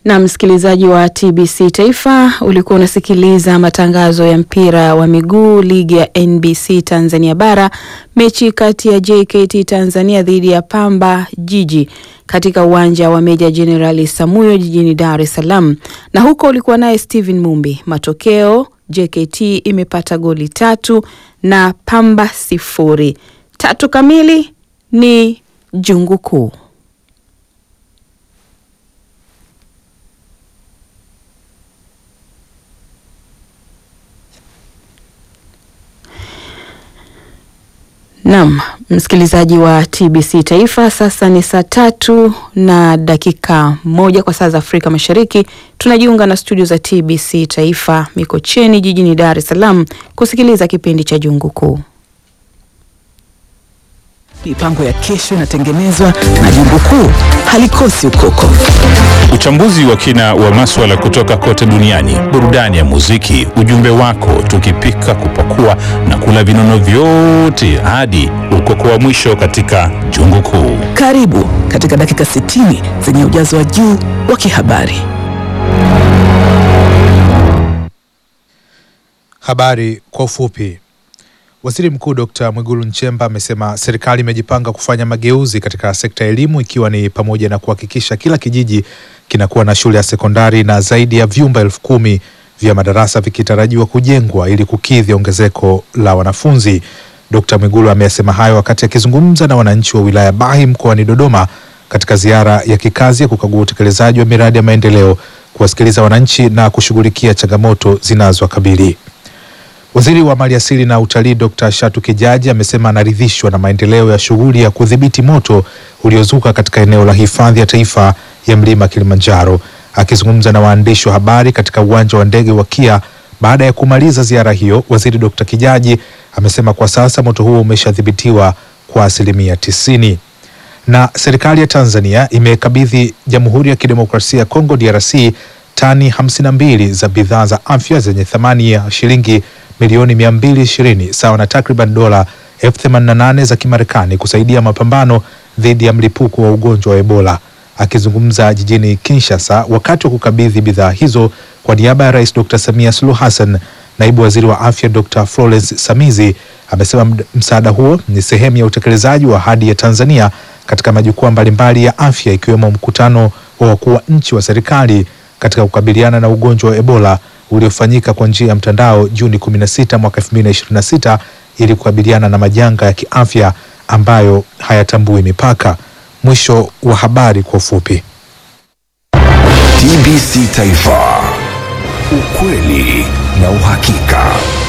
Na msikilizaji wa TBC Taifa, ulikuwa unasikiliza matangazo ya mpira wa miguu ligi ya NBC Tanzania Bara, mechi kati ya JKT Tanzania dhidi ya Pamba Jiji katika uwanja wa Meja Jenerali Samuyo jijini Dar es Salaam, na huko ulikuwa naye Steven Mumbi. Matokeo, JKT imepata goli tatu na Pamba sifuri. Tatu kamili ni jungu kuu. Naam, msikilizaji wa TBC Taifa, sasa ni saa tatu na dakika moja kwa saa za Afrika Mashariki. Tunajiunga na studio za TBC Taifa Mikocheni jijini Dar es Salaam kusikiliza kipindi cha Jungu Kuu. Mipango ya kesho inatengenezwa na Jungu Kuu halikosi ukoko. Uchambuzi wa kina wa maswala kutoka kote duniani, burudani ya muziki, ujumbe wako, tukipika, kupakua na kula vinono vyote hadi ukoko wa mwisho katika Jungu Kuu. Karibu katika dakika 60 zenye ujazo wa juu wa kihabari. Habari kwa ufupi. Waziri Mkuu Dr. Mwigulu Nchemba amesema serikali imejipanga kufanya mageuzi katika sekta ya elimu ikiwa ni pamoja na kuhakikisha kila kijiji kinakuwa na shule ya sekondari na zaidi ya vyumba elfu kumi vya madarasa vikitarajiwa kujengwa ili kukidhi ongezeko la wanafunzi. Dr. Mwigulu amesema hayo wakati akizungumza na wananchi wa wilaya Bahi mkoani Dodoma katika ziara ya kikazi ya kukagua utekelezaji wa miradi ya maendeleo, kuwasikiliza wananchi na kushughulikia changamoto zinazowakabili. Waziri wa Maliasili na Utalii Dr. Shatu Kijaji amesema anaridhishwa na maendeleo ya shughuli ya kudhibiti moto uliozuka katika eneo la hifadhi ya taifa ya mlima Kilimanjaro. Akizungumza na waandishi wa habari katika uwanja wa ndege wa Kia baada ya kumaliza ziara hiyo, waziri Dr. Kijaji amesema kwa sasa moto huo umeshadhibitiwa kwa asilimia tisini. Na serikali ya Tanzania imekabidhi Jamhuri ya Kidemokrasia ya Kongo DRC tani 52 za bidhaa za afya zenye thamani ya shilingi milioni 220 sawa na takriban dola elfu themanini na nane za Kimarekani kusaidia mapambano dhidi ya mlipuko wa ugonjwa wa Ebola. Akizungumza jijini Kinshasa wakati wa kukabidhi bidhaa hizo kwa niaba ya Rais Dr. Samia Suluhu Hassan, naibu waziri wa afya Dr. Florence Samizi amesema msaada huo ni sehemu ya utekelezaji wa ahadi ya Tanzania katika majukwaa mbalimbali ya afya ikiwemo mkutano wa wakuu wa nchi wa serikali katika kukabiliana na ugonjwa wa Ebola uliofanyika kwa njia ya mtandao Juni 16 mwaka 2026 ili kukabiliana na majanga ya kiafya ambayo hayatambui mipaka. Mwisho wa habari kwa ufupi. TBC Taifa, ukweli na uhakika.